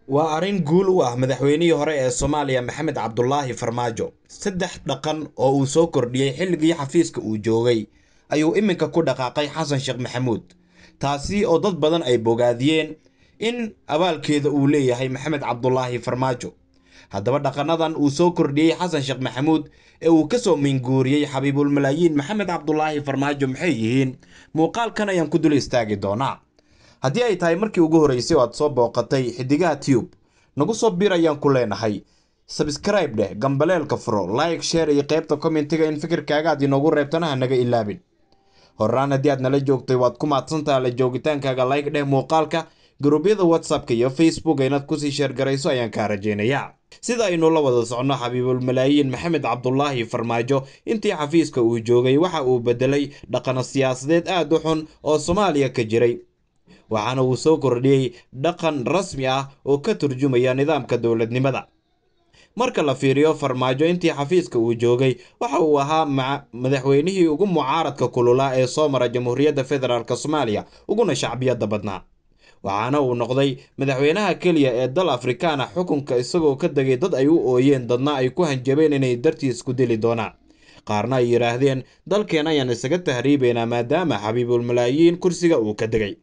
waa arrin guul u ah madaxweynihii hore ee soomaaliya maxamed cabdulaahi farmaajo saddex dhaqan oo uu soo kordhiyey xilligii xafiiska uu joogay ayuu iminka ku dhaqaaqay xasan sheekh maxamuud taasi oo dad badan ay bogaadiyeen in abaalkeeda uu leeyahay maxamed cabdulaahi farmaajo haddaba dhaqanadan uu soo kordhiyey xasan sheekh maxamuud ee uu kasoo minguuriyey xabiibulmalaayiin maxamed cabdulaahi farmaajo maxay yihiin muuqaalkan ayaan ku dul istaagi doonaa haddii ay tahay markii ugu horreysay oo aad soo booqatay xidigaha tube nagu soo bir ayaan ku leenahay sabscribe dheh gambaleelka furo like share iyo qaybta commentiga in fikirkaaga aad inoogu reebtana ha naga ilaabin horaan haddii aad nala joogtay waad ku maadsantaha la joogitaankaaga like dheh muuqaalka garuubyada whatsappka iyo facebook inaad kusii sheergarayso ayaan kaa rajaynayaa sida aynu la wada socno xabiibulmalaayiin maxamed cabdulaahi farmaajo intii xafiiska uu joogay waxa uu bedelay dhaqano siyaasadeed aad u xun oo soomaaliya ka jiray waxaana uu soo kordhiyey dhaqan rasmi ah oo ka turjumaya nidaamka dowladnimada marka la fiiriyo farmaajo intii xafiiska uu joogay waxa uu ahaa madaxweynihii ugu mucaaradka kululaa ee soo mara jamhuuriyadda federaalk soomaaliya uguna shacbiyadda badnaa waxaana uu noqday madaxweynaha keliya ee dal afrikaana xukunka isagoo ka degay dad ay u ooyeen dadna ay ku hanjabeen inay dartiis ku dili doonaan qaarna ay yidhaahdeen dalkeen ayaan isaga tahriibaynaa maadaama xabiibulmalaayiin kursiga uu ka degay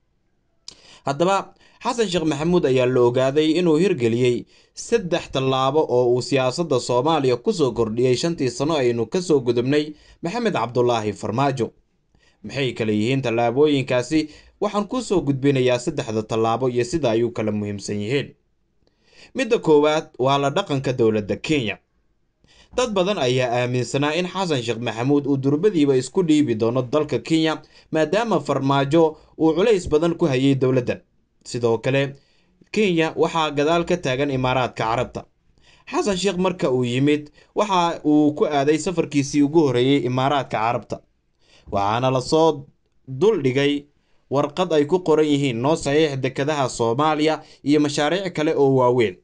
haddaba xasan sheekh maxamuud ayaa la ogaaday inuu hirgeliyey saddex tallaabo oo uu siyaasadda soomaaliya kusoo kordhiyey shantii sano aynu kasoo gudubnay maxamed cabdulaahi farmaajo maxay kale yihiin tallaabooyinkaasi waxaan kusoo gudbinayaa saddexda tallaabo iyo sida ay u kala muhiimsan yihiin midda koowaad waa la dhaqanka dowladda kenya dad badan ayaa aaminsanaa in xasan sheekh maxamuud uu durbadiiba isku dhiibi doono dalka kenya maadaama farmaajo uu culays badan ku hayay dowladdan sidoo kale kenya waxaa gadaal ka taagan imaaraadka carabta xasan sheekh marka uu yimid waxa uu ku aaday safarkiisii ugu horreeyey imaaraadka carabta waxaana lasoo duldhigay warqad ay ku qoran yihiin noo saxiix dekadaha soomaaliya iyo mashaariic kale oo waaweyn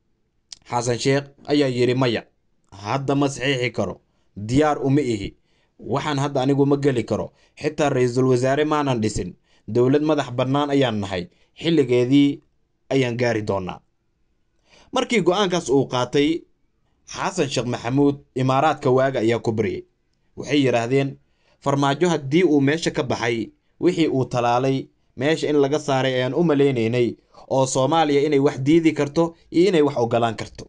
xasan sheekh ayaa yidhi maya hadda ma saxiixi karo diyaar uma ihi waxaan hadda anigu ma geli karo xitaa ra-iisul wasaare maanan dhisin dowlad madax bannaan ayaan nahay xilligeedii ayaan gaari doonaa markii go-aankaas uu qaatay xasan sheekh maxamuud imaaraadka waaga ayaa ku baryay waxay yidhaahdeen farmaajo haddii uu meesha ka baxay wixii uu talaalay meesha in laga saaray ayaan u malaynaynay oo soomaaliya inay wax diidi karto iyo inay wax ogolaan karto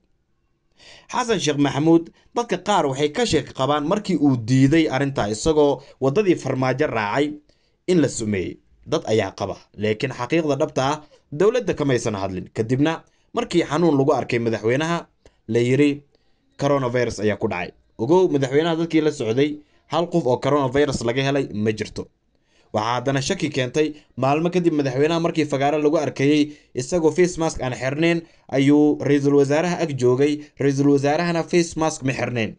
xasan sheekh maxamuud dadka qaar waxay ka sheeki qabaan markii uu diiday arrintaa isagoo waddadii farmaajo raacay in la sumeeyey dad ayaa qaba laakiin xaqiiqda dhabta ah dowladda kamaysan hadlin kadibna markii xanuun lagu arkay madaxweynaha la yidhi coronavirus ayaa ku dhacay ogow madaxweynaha dadkii la socday hal qof oo coronavirus laga helay ma jirto waxaa haddana shaki keentay maalmo kadib madaxweynaha markii fagaaro lagu arkayey isagoo face mask aan xirnayn ayuu ra-iisul wasaaraha ag joogay ra-iisul wasaarahana face mask ma xirnayn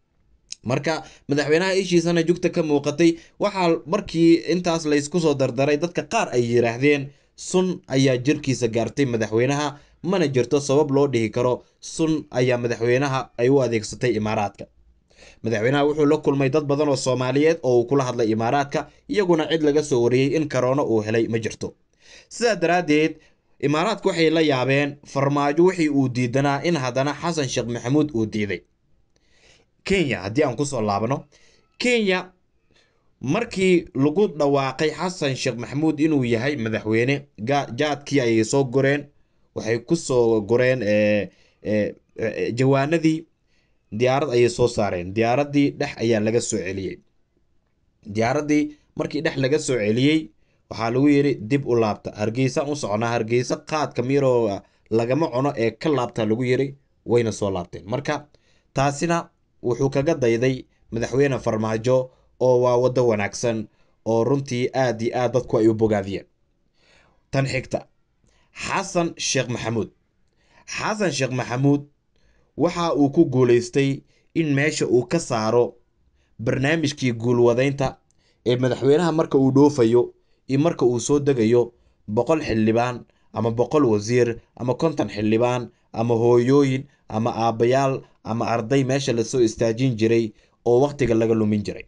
marka madaxweynaha ishiisana jugta ka muuqatay waxaa markii intaas laysku soo dardaray dadka qaar ay yidhaahdeen sun ayaa jirkiisa gaartay madaxweynaha mana jirto sabab loo dhihi karo sun ayaa madaxweynaha ay u adeegsatay imaaraadka madaxweynaha wuxuu la kulmay dad badan oo soomaaliyeed oo uu kula hadlay imaaraadka iyaguna cid laga soo wariyey in karoono uu helay ma jirto sidaa daraaddeed imaaraadka waxay la yaabeen farmaajo wixii uu diidanaa in haddana xasan sheekh maxamuud uu diiday kenya haddii aan kusoo laabno kenya markii lagu dhawaaqay xasan sheekh maxamuud inuu yahay madaxweyne jaadkii ayay soo goreen waxay kusoo goreen jawaanadii diyaarad ayay soo saareen diyaaraddii dhex ayaa laga soo celiyey diyaaraddii markii dhex laga soo celiyey waxaa lagu yidhi dib u laabta hargeysaan u soconaa hargeysa qaadka miroo lagama cuno ee ka laabta lagu yidhi wayna soo laabteen marka taasina wuxuu kaga dayday madaxweyne farmaajo oo waa waddo wanaagsan oo runtii aad iyo aad dadku ay u bogaadiyeen tan xigta xasan sheekh maxamuud xasan sheekh maxamuud waxa uu ku guulaystay in meesha uu ka saaro barnaamijkii guulwadaynta ee madaxweynaha marka uu dhoofayo iyo marka uu soo degayo boqol xildhibaan ama boqol wasiir ama konton xildhibaan ama hooyooyin ama aabbayaal ama arday meesha lasoo istaajin jiray oo wakhtiga laga lumin jiray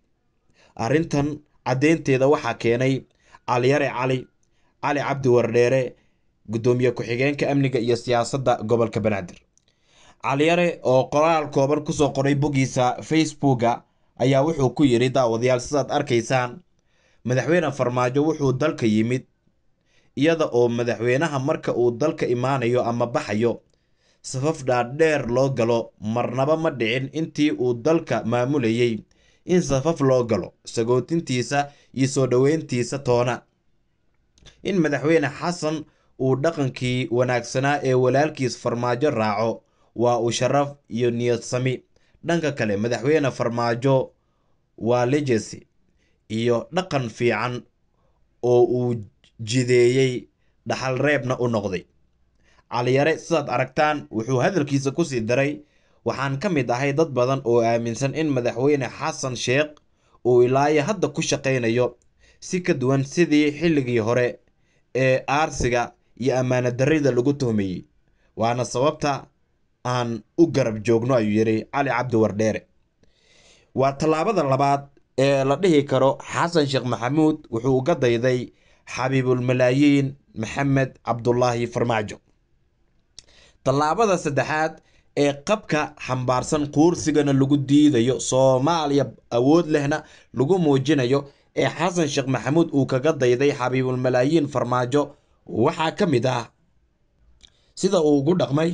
arrintan caddeynteeda waxaa keenay caliyare cali cali cabdi wardheere guddoomiye ku-xigeenka amniga iyo siyaasadda gobolka banaadir caliyare oo qoraal kooban kusoo qoray boggiisa facebooka ayaa wuxuu ku yidhi daawadayaal sidaad arkaysaan madaxweyne farmaajo wuxuu dalka yimid iyada oo madaxweynaha marka uu dalka imaanayo ama baxayo safaf dhaadheer loo galo marnaba ma dhicin intii uu dalka maamulayay in safaf loo galo sagootintiisa iyo soo dhoweyntiisa toona in madaxweyne xasan uu dhaqankii wanaagsanaa ee walaalkiis farmaajo raaco waa uu sharaf iyo niyad sami dhanka kale madaxweyne farmaajo waa legacy iyo dhaqan fiican oo uu jideeyey dhaxal reebna u noqday caliyare sidaad aragtaan wuxuu hadalkiisa kusii daray waxaan ka mid ahay dad badan oo aaminsan in madaxweyne xasan sheekh uu ilaayo hadda ku shaqaynayo si ka duwan sidii xilligii hore ee aarsiga iyo ammaano darrida lagu tuhmayey waana sababta aan u garab joogno ayuu yidhi cali cabdi wardheere waa tallaabada labaad ee la dhihi karo xasan sheekh maxamuud wuxuu uga dayday xabiibulmalaayiin maxamed cabdulaahi farmaajo tallaabada saddexaad ee qabka xambaarsan quursigana lagu diidayo soomaaliya awood lehna lagu muujinayo ee xasan sheekh maxamuud uu kaga dayday xabiibulmalaayiin farmaajo waxaa ka mid ah sida uu ugu dhaqmay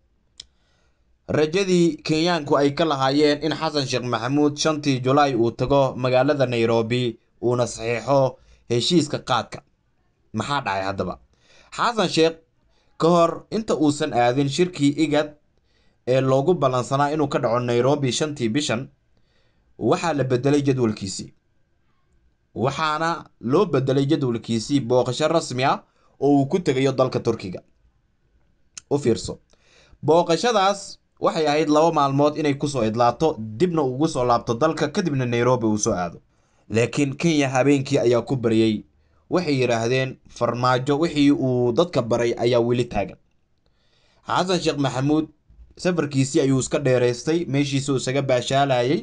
rajadii kenyaanku ay ka lahaayeen in xasan sheekh maxamuud shantii julaay uu tago magaalada nairobi uuna saxiixo heshiiska qaadka maxaa dhacay haddaba xasan sheekh ka hor inta uusan aadin shirkii igad ee loogu ballansanaa inuu ka dhaco nairobi shantii bishan waxaa la bedelay jadwalkiisii waxaana loo bedelay jadwalkiisii booqasho rasmi ah oo uu ku tegayo dalka turkiga u fiirso booqashadaas waxay ahayd laba maalmood inay kusoo idlaato dibna ugu soo laabto dalka kadibna nairobi uu soo aado laakiin kenya habeenkii ayaa ku baryey waxay yidhaahdeen farmaajo wixii uu dadka baray ayaa weli taagan xasan sheekh maxamuud safarkiisii ayuu iska dheeraystay meeshiisuu isaga baashaalayay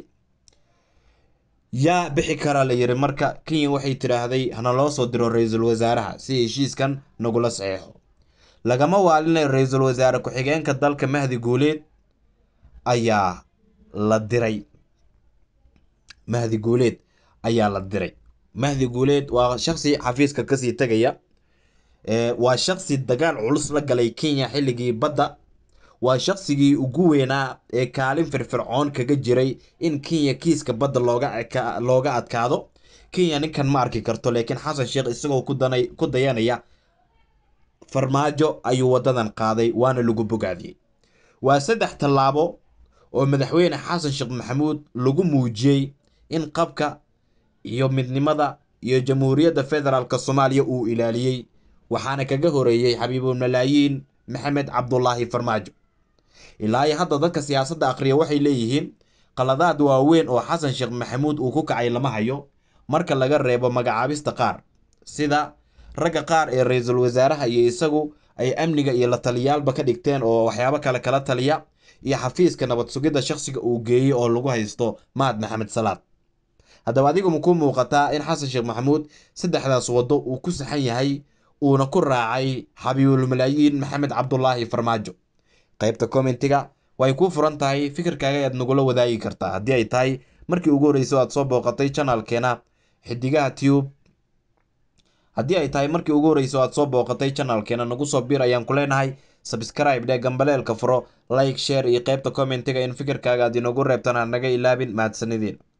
yaa bixi karaa la yidhi marka kenya waxay tidhaahday hana loo soo diro ra-iisul wasaaraha si heshiiskan nagula saxeexo lagama waalinay ra-iisul wasaare ku-xigeenka dalka mahdi guuleed ayaa la diray mahdi guuleed ayaa la diray mahdi guuleed waa shaksi xafiiska kasii tegaya waa shaksi dagaal culus la galay kenya xilligii badda waa shaqsigii ugu weynaa ee kaalin firfircoon kaga jiray in kenya kiiska badda looga looga adkaado kenya ninkan ma arki karto laakiin xasan sheekh isagoo kudanay ku dayanaya farmaajo ayuu wadadan qaaday waana lagu bogaadiyey waa saddex tallaabo oo madaxweyne xasan sheekh maxamuud lagu muujiyey in qabka iyo midnimada iyo jamhuuriyadda federaalk soomaaliya uu ilaaliyey waxaana kaga horeeyey xabiibulmalaayiin maxamed cabdulaahi farmaajo ilaa iyo hadda dadka siyaasadda akhriya waxay leeyihiin qaladaad waaweyn oo xasan sheekh maxamuud uu ku kacay lama hayo marka laga reebo magacaabista qaar sida ragga qaar ee ra-iisul wasaaraha iyo isagu ay amniga iyo la taliyaalba ka dhigteen oo waxyaabo kale kala taliya iyo xafiiska nabad sugidda shakhsiga uu geeyey oo lagu haysto mahad maxamed salaad haddaba adigu ma ku muuqataa in xasan sheekh maxamuud saddexdaas waddo uu ku saxan yahay uuna ku raacay xabiibulmalaayiin maxamed cabdulaahi farmaajo qaybta commentiga way kuu furan tahay fikirkaaga ayaad nagula wadaagi kartaa haddii ay tahay markii ugu horreysay aad soo booqatay janalkeena xidigaha tube haddii ay tahay markii ugu horreysay aad soo booqatay janalkeena nagu soo bir ayaan ku leenahay sabscribe dhee gambaleelka furo like share iyo qaybta commentiga in fikirkaaga aad inoogu reebtaan aan naga ilaabin mahadsanideen